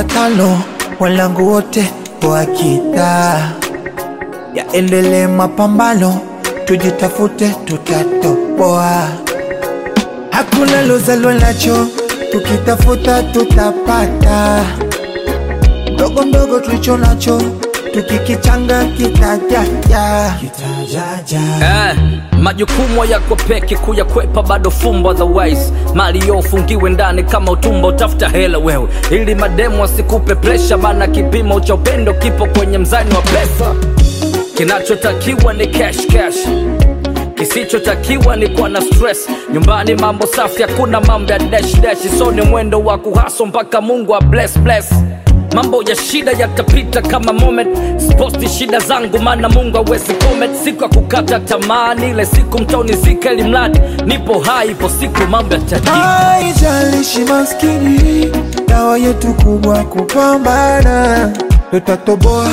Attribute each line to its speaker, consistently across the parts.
Speaker 1: watano walangu wote wakita yaendelee mapambano tujitafute tutatoboa hakuna lozalwa nacho tukitafuta tutapata mdogo mdogo tulicho nacho tukikichanga kitajaja kitajaja
Speaker 2: Eh, majukumu yako peke kuyakwepa bado fumbo otherwise mali yo ufungiwe ndani kama utumbo utafuta hela wewe ili mademu asikupe presha maana kipimo cha upendo kipo kwenye mzani wa pesa kinachotakiwa ni cash cash kisichotakiwa ni kuwa na stress nyumbani mambo safi hakuna mambo ya dash dash so ni mwendo wa kuhaso mpaka mungu wa bless bless mambo ya shida yatapita kama moment sposti shida zangu maana mungu awezi comment siku ya kukata tamaa ni ile siku mtoni zika ili mradi nipo hai ipo siku mambo yatajika
Speaker 1: haijalishi maskini dawa yetu kubwa kupambana tutatoboa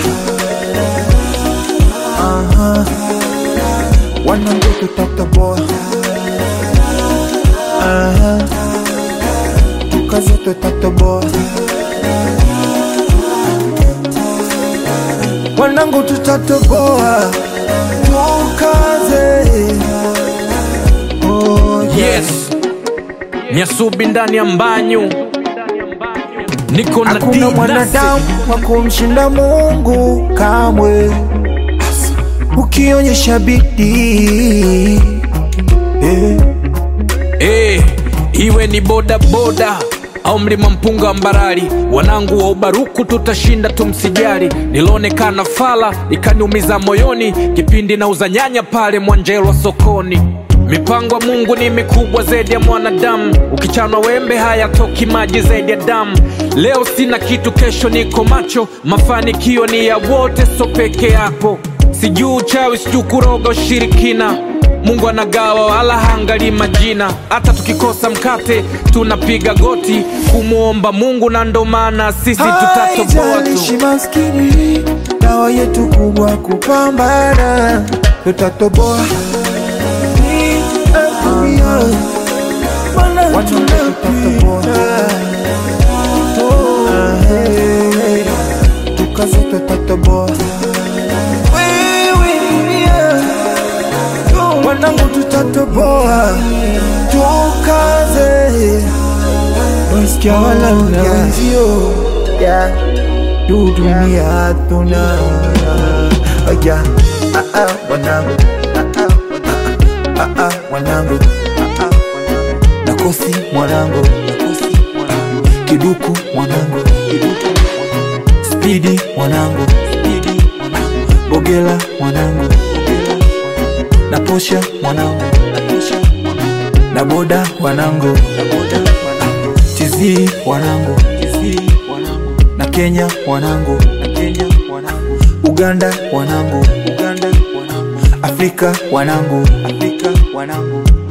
Speaker 1: Aha. wanangu tutatoboa Aha. tukaze tutatoboa wanangu tutatoboa tukaze oh, yeah.
Speaker 3: yes nyasubi ndani ya mbanyu niko na
Speaker 1: hakuna
Speaker 3: D-Nasi.
Speaker 1: mwanadamu wa kumshinda mungu kamwe ukionyesha bidii eh.
Speaker 3: Eh, iwe ni boda boda au mlima mpunga wa mbarali wanangu wa ubaruku tutashinda tumsijali nilionekana fala ikaniumiza moyoni kipindi nauza nyanya pale mwanjelwa sokoni mipango ya mungu ni mikubwa zaidi ya mwanadamu ukichanwa wembe hayatoki maji zaidi ya damu leo sina kitu kesho niko macho mafanikio ni ya wote so peke yako sijuu uchawi sijuu kuroga ushirikina mungu anagawa wala haangalii majina hata tukikosa mkate tunapiga goti kumwomba mungu na ndo maana sisi tutatoboa
Speaker 1: haijalishi
Speaker 3: tu
Speaker 1: maskini dawa yetu kubwa kupambana tutatoboa Wanangu tutatoboa tukaze tutatoboa wanangu tutatoboa tukaze wasikia wala na wenzio tu dunia tuna aya ah, ah, wanangu ah, ah, ah, ah, wanangu ah, ah, nakosi mwanangu kiduku mwanangu spidi mwanangu bogela mwanangu na posha mwanangu na boda wanangu tizii wanangu na kenya wanangu uganda wanangu afrika wanangu